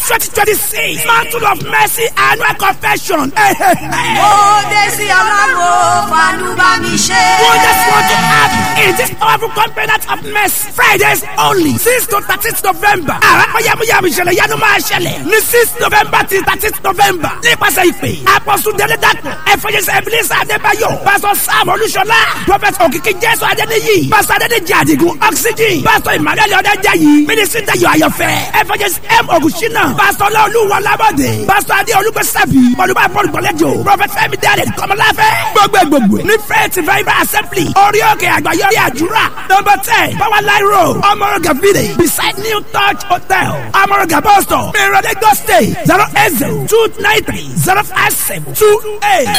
twenty twenty six mantle of mercy annual confession. ó dé sí ọlọ́run fanú bá mi ṣe. Who just want to have in this powerful covenant of mercy. Fridays only six to thirteen November. Àwọn yamuyamu ìṣẹ̀lẹ̀ yanu máa ṣẹlẹ̀ ní six November till thirteen November. Nípasẹ̀ ìpè, Apọ̀sù Délé Dàpọ̀, Ẹ̀fọ́jẹsẹ̀ Ebenezer Adébáyọ̀, Pásọ̀ Sam Olúṣọlá, Prophet Òkìkí Jésù Adéníyì, Pásọ̀ Adéníjì Àdìgún Oxygen, Pásọ̀ Emmanuel Ọ̀dẹ́jàyí, Mínísítì Dayọ̀ Ayọ̀fẹ́, Ẹ̀fọ́jẹsẹ̀ M. Ògùnṣínà, Pásọ̀ Ọlọ́ọ̀lùwọ̀ Lábọ̀dé, Pásọ̀ Adé Olúgbẹ́sàbí, Olúbà Paul Gbọ̀lẹ́jọ, Prophet Fẹ́mi Dẹ́rẹ̀ Kọ́mọláfẹ́, gbogbo gbogbo ní Faith Revival Assembly, orí òkè àgbáyọrí àdúrà, number ten, Power Line Road, Ọmọrọ̀gà Village, beside New Touch Hotel, Ọmọrọ̀gà Bus Stop, Mìíràn Lagos State, zero eight zero two nine three zero five seven two eight.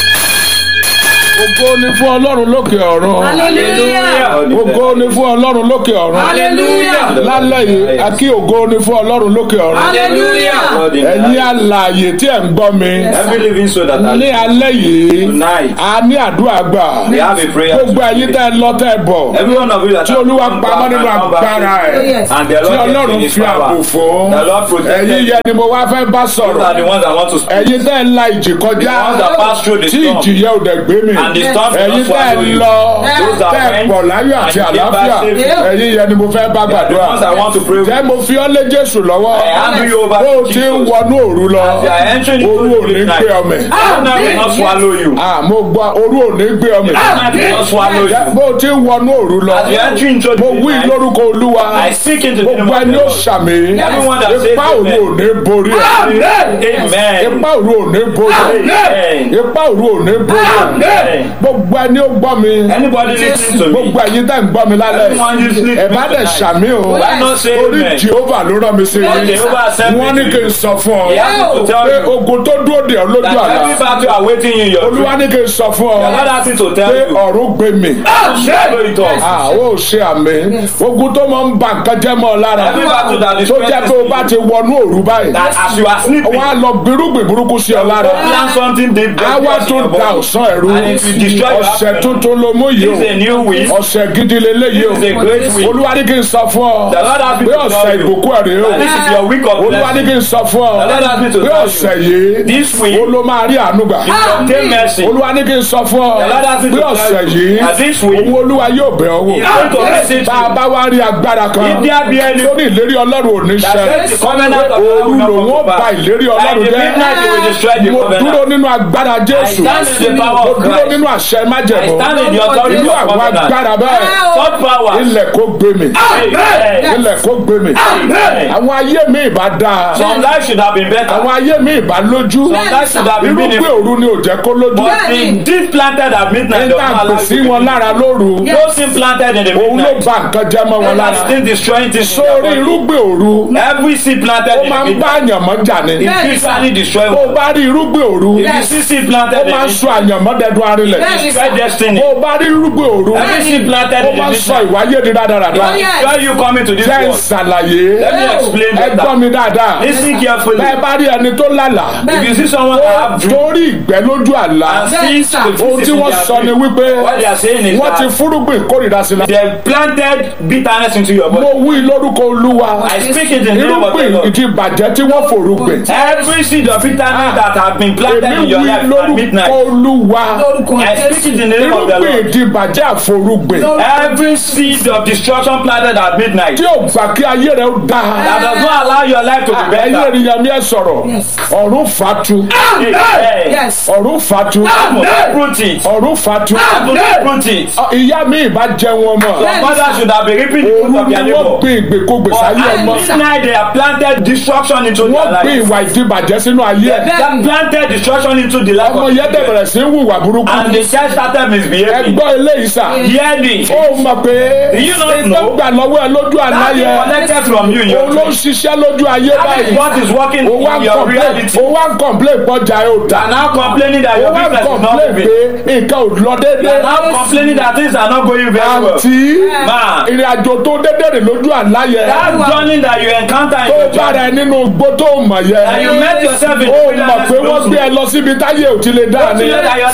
Ògo ni fún Ọlọ́run lókè ọ̀run. hallelujah. Ògo ni fún Ọlọ́run lókè ọ̀run. hallelujah. Lálẹ́ yìí, a kí ògo ni fún Ọlọ́run lókè ọ̀run. hallelujah. Ẹ̀yin alààyè tí ẹ̀ ń gbọ́ mi. Every living soul that Ní has alẹ́ yìí, tonight, a ní àdúrà gbà. we have a prayer. Gbogbo ẹ̀yin tẹ́ ẹ lọ tẹ́ ẹ bọ̀. Every one of you that Tí Olúwa pamọ́ nínú agbára ẹ̀. and the Tí Lord Ọlọ́run kept in his fi ààbò power. fún. The Lord protected Ẹ̀yin you. yẹn ni mo wá fẹ́ bá Those are the sọ̀rọ̀. ones that want to speak. Ẹ̀yin tẹ́ ẹ la ìjì kọjá. The ones that pass through the Tí storm. ìjì yẹn ò dẹ̀ gbé mi. And the storm Ẹ̀yin will not tẹ́ ẹ swallow you. lọ. Those that Tẹ́ ẹ went pọ̀ láyọ̀ àti and came àlàáfíà. back safely. Ẹ̀yin yẹn ni mo fẹ́ bá The gbàdúrà. ones that want to pray. Jẹ́ mo fi ọ́ lé Jésù lọ́wọ́. I hand you over Bó o to ti ń Jesus. wọnú òru lọ. As you are entering Òru into ò ní the gbé midnight. ọmọ ẹ̀. Now will not swallow you. Ah, mo gbọ́ òru ò ní gbé ọmọ ẹ̀. Now will not swallow Jẹ́ you. Bó o ti ń wọnú òru lọ. As you enter into the Mo wí midnight, lórúkọ Olúwa. I speak into the name Gbogbo of the ẹni ó Lord. ṣàmì. Everyone that says Ipá òru ò ní borí ẹ̀. Amen. Ipá òru ò ní borí ẹ̀. Amen. Ipá òru ò ní borí ẹ̀. Amen. Gbogbo ẹni ó gbọ́ mi. Anybody listening to me? Gbogbo ẹ̀yin tẹ́ ń gbọ́ mi lálẹ́. Everyone listening to Ẹ me bá dẹ̀ tonight. ṣàmì o. Why not say Orí amen? Jehovah ló rán mi sí Lord i. Jehovah sent me Wọ́n ní to kí you. n sọ fún ọ. He asked me to tell Pé you ogun tó dúró dè ọ́ lójú that every àlá. battle are waiting in your Olúwa dream. ní kí n sọ fún The Lord ọ. asked me to tell Pé you. ọ̀run gbé mi. Swallow it off. Ah, ó ṣe àmì. Ogun tó máa ń ba nǹkan jẹ́ mọ́ ọ lára. Every battle that is Tó jẹ́ pé o bá ti wọnú òru báyìí. That as you are sleeping, Wọ́n á lọ gbirúgbìn burúkú sí ọ lára. plan something deep Á wá tún da ọ̀sán ẹ̀rú. And it will destroy your Ọ̀sẹ̀ happiness. tuntun ló mú yìí o. It's a new week. Ọ̀sẹ̀ gidi leléyìí o. It's a great week. Olúwa ní kí n sọ fún ọ. The Lord asked me Pé to ọ̀sẹ̀ tell you. ìbùkún ẹ̀rẹ́ o. that This is your week of Olúwa ní blessing. kí n sọ fún ọ. The Lord asked me to Pé tell ọ̀sẹ̀ you. yìí. This week, O ló máa rí àánú gbà. you obtain mercy. Olúwa ní kí n sọ fún ọ. The Lord asked me Pé to tell ọ̀sẹ̀ you. yìí. That this week, Owó Olúwa yóò bẹ̀ ọ́ wò. He's going to visit Bá a you. bá wá rí agbára kan. If there be any Lórí ìlérí Ọlọ́run ò ní that ṣẹ. says the covenant of the Òru Lord will not lòun ó come to ba pass. ìlérí By Ọlọ́run the jẹ́. midnight he will destroy the Mo dúró covenant. nínú agbára I Jésù. stand in the power Mo of dúró Christ. nínú àṣẹ I májẹ̀mú. stand in the authority Irú of àwọn covenant. agbára bẹ́ẹ̀. Third power. Ilẹ̀ kó gbé mi. Amen. Ilẹ̀ kó gbé mi. Amen. Àwọn ayé mi ìbá dáa. Some life should have been better. Àwọn ayé mi ìbá lójú. Some life should have been Irúgbìn meaningful. òru ni ò jẹ́ kó lójú. But the deep planted at midnight does Nígbà not allow pè you sí to wọn be. lára lóru. Those things planted in the Òun ló midnight. ba nǹkan jẹ́ mọ́ wọn That's lára. still destroying things. in Sórí your body. irúgbìn òru. Every seed planted Ó in máa the ń bá midnight. àyànmọ́ jà ni. It physically destroy Bó o bá rí irúgbìn òru. If you see seed Ó planted in máa ń the sọ àyànmọ́ dẹdun arinlẹ̀. destroy destiny. Bó o bá rí irúgbìn òru. Every seed planted Ó in the máa ń sọ midnight. ìwáyé di rádaràda. Why you coming to this Jẹ́ ń world? ṣàlàyé. Let me explain Ẹ gbọ́ better. mi dáadáa. Listen carefully. Bẹ́ẹ̀ bá rí ẹni tó lálàá. If you see someone that have dream Torí ìgbẹ́ lójú àlá. and see Ohun tí wọ́n sọ ni wípé what they are saying is wọ́n ti that fúrúgbìn kórìíra sí la. they planted bitterness into your body. Mo wí lórúkọ Olúwa. I speak it in the name of the Irúgbìn Lord. ìdí bàjẹ́ tí wọ́n fòrúgbìn. Every seed of bitterness that have been planted Èmi in your wí life at lórúkọ midnight. Olúwa. I speak it in the name of the Irúgbìn Lord. ìdí bàjẹ́ àforúgbìn. Every seed of destruction planted at midnight Tí ò gbà kí ayé rẹ̀ ó dáa. that does not allow your life to be Ẹyẹ better. ènìyàn mi ẹ sọ̀rọ̀. Ọ̀run fatu. Amen. Ọ̀run fatu. Uproot it. Ọ̀run fatu. Uproot it. Ọ, Ìyá mi ìbá jẹun ọmọ. Your mother should have been reaping the fruit Òru of ni their wọ́n labor. gbin ìgbèkógbè But sáyé at ọmọ. midnight they have planted destruction into their Wọ́n gbin life. ìwà ìdíbàjẹ́ sínú ayé ẹ̀. They have planted destruction into the life Ọmọ of yẹn dẹ̀ children. bẹ̀rẹ̀ sí í hùwà burúkú. And the child started Ẹ misbehaving. gbọ́ eléyìí sà. Hear me. Ó mọ̀ pé Do you not ìtọ́ know? gbà lọ́wọ́ ẹ lójú àlá That is yẹn. collected from you in your Òun ló ń dream. ṣiṣẹ́ lójú ayé That is báyìí. what is working Ó wá in ń your complain reality. ó wá ń complain pọ́jà ẹ̀ ò tà. And now complaining that Ó your wá ń business is not complain moving. pé nǹkan ò lọ You déédéé. are now complaining that things are not going very well. Àǹtí Man, ìrìn àjò tó déédéé rè lójú àlá yẹn. that journey that you encounter in Tó your bára journey, ẹ nínú igbó tó mọ̀ that you yẹn. met yourself in Ó the mọ̀ pé wọ́n gbé ẹ lọ síbi táyé ò ti lè dá Don't ni. you know that your life is taken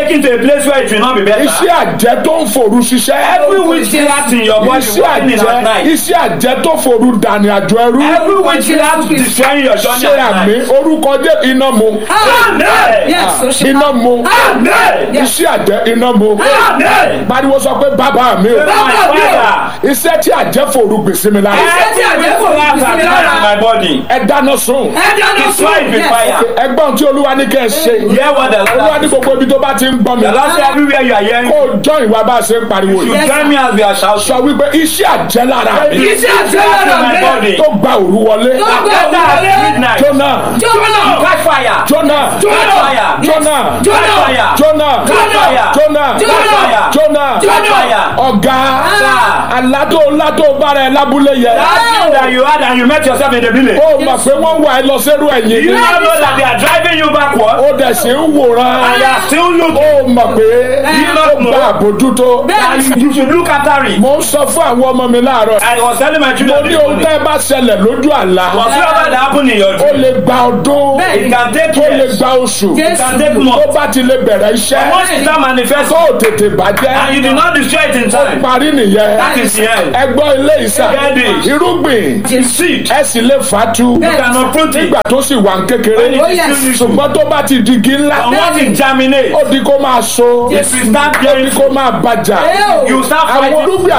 taken to a place where it will not be better. iṣẹ́ àjẹ́ tó ń fòru ṣiṣẹ́ Every witchcraft in your body iṣẹ́ working at àjẹ́ night. iṣẹ́ àjẹ́ tó fòru dàní àjọ ẹrú Every witchcraft destroying your journey ṣe at àmì night. orúkọ jẹ́ iná mu Amen. Yes, so she- iná mu Amen. iṣẹ́ àjẹ́ iná mu Amen. pariwo sọ pé bàbá mi o My father. iṣẹ́ tí àjẹ́ fòru gbèsè mi lára Every witchcraft at night in my body. ẹ dáná sun Destroy it with fire. ẹgbọ́n tí olúwa ní kẹ́ ẹ ṣe Hear what the olúwa ní Lord gbogbo ibi tó bá ti ń gbọ́ mi The Lord say everywhere you are hearing. kó o jọ ìwà bá a ṣe ń pariwo You yìí join me as we are shouting. sọ wípé iṣẹ́ àjẹ́ lára mi Iṣẹ́ àjẹ́ lára in my mi. body. tó gba òru wọlé Better at midnight. jóná Catch fire. jóná Catch fire. jóná Catch fire. jóná Catch fire. jóná Catch fire. jóná Catch fire. ọ̀gá Sir. aládó ládó bára ẹ lábúlé yẹ That thing that you had and you met yourself in the village. ó mọ̀ pé wọ́n wà ẹ lọ sẹ́rù ẹ̀yìn You now know that they are driving you backward. ó dẹ̀ sí ń wòran And they are still looking. ó mọ̀ pé You ó not know. gba àbójútó And you, you should look after it. mo ń sọ fún àwọn ọmọ mi láàárọ̀ I was telling my mo children ní this ohun morning. tẹ́ ẹ bá ṣẹlẹ̀ lójú àlá Whatsoever that happen in your ó dream, lè gba ọdún it can take ó lè years. gba oṣù It can take tó months. bá ti lè bẹ̀rẹ̀ iṣẹ́ Once it start tó manifesting ò tètè and bàjẹ́ you did not destroy it in time, parí nìyẹn that is the end. ẹgbọ́n ilé ìsà Get it. irúgbìn Seed. ẹ sì lè fàtú You cannot prune it. nígbà tó sì wà ń kékeré When it Oh, is yes. still useful. ṣùgbọ́n tó bá ti di igi ńlá And once it germinates, ó di kó máa so if you start ó di bearing kó máa bàjá you start àwọn fighting. irúgbìn